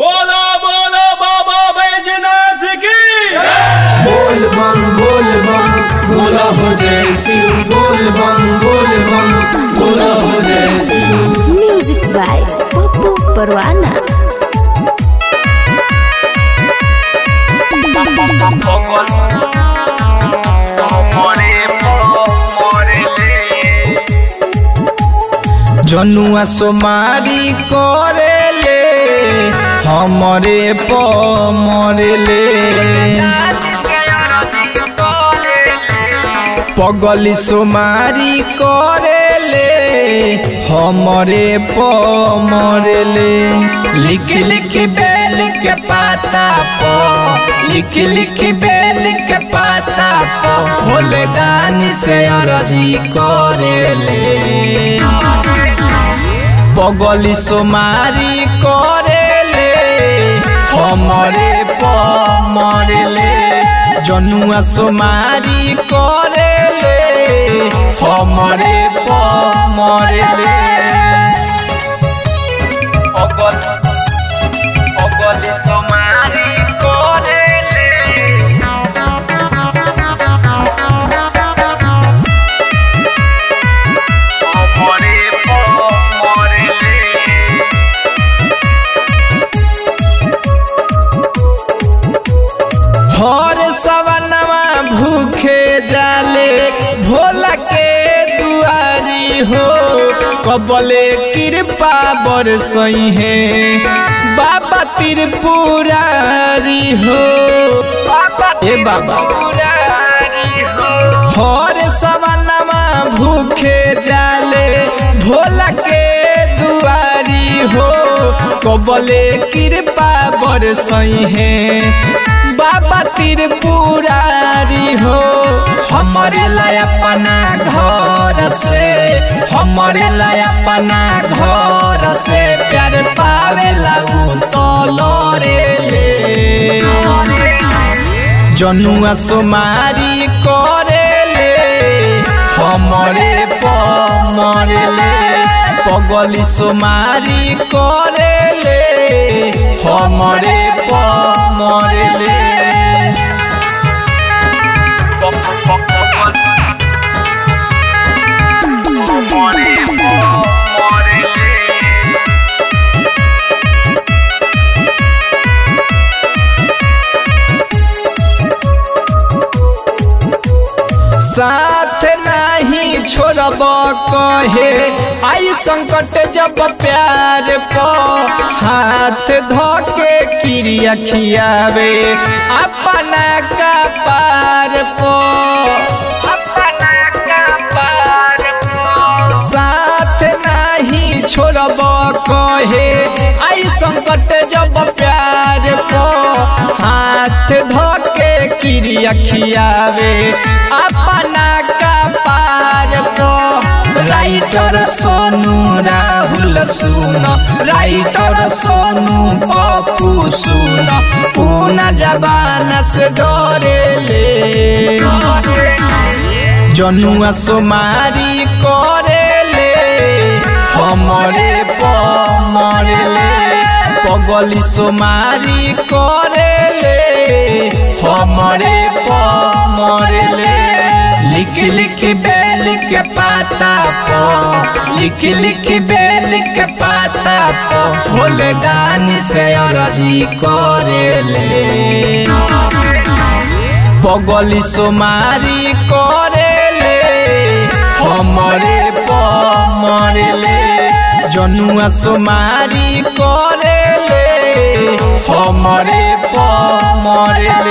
बोलो बोलो बाबा बैजनाथ की बोल बम बोल बम बोला हो जय शिव बोल बम बोल बम बोला हो जय Shiv Music by Popo Perwana. जनुआ सोमारी करेले हमरे प मरेले पगली सोमारी करेले हमरे प मरेले लिख लिख बेल के पाता प लिख लिख बेल के पाता प भोले दानी से अरजी करेले पगली सोमारी करेले हमरे प मरेले जनुआ सोमारी करेले हमरे प मरेले पगल पगली सोमारी करेले हमरे प मरेले हर सवनवा भूखे जाले भोला के दुआरी हो कबले कृपा बरसई है बाबा त्रिपुरारी हो ए बाबा हर सवनवा भूखे जाले भोला के दुआरी हो कबले कृपा बरसई है बाबा त्रिपुरारी हो हमारे लाय अपना घर से हमारे लाय अपना घर से प्यार पावे लागू तो लोरे ले जनुआ सोमारी करेले हमरे प मरेले पगली सोमारी करेले हमरे प मरेले साथ नहीं छोड़ब कहे आई संकट जब प्यार प हाथ धोके क्रिया खियावे अपना का पार प अपना का पार साथ नहीं छोड़ब कहे आई संकट जब प्यार प हाथ धोके क्रिया खियावे अपना का पार प राइटर सोनू राहुल सुन राइटर सोनू पप्पू सुन पूना जबान से डरेले जनुआ सोमारी करेले हमरे प मरेले पगली सोमारी करेले हमरे प मरेले लिख लिख बेल के पाता प लिख लिख बेल के पाता प भोले दानी से अरजी करेले पगली सोमारी करेले हमरे प मरेले जनुआ सोमारी करेले हमरे प मरेले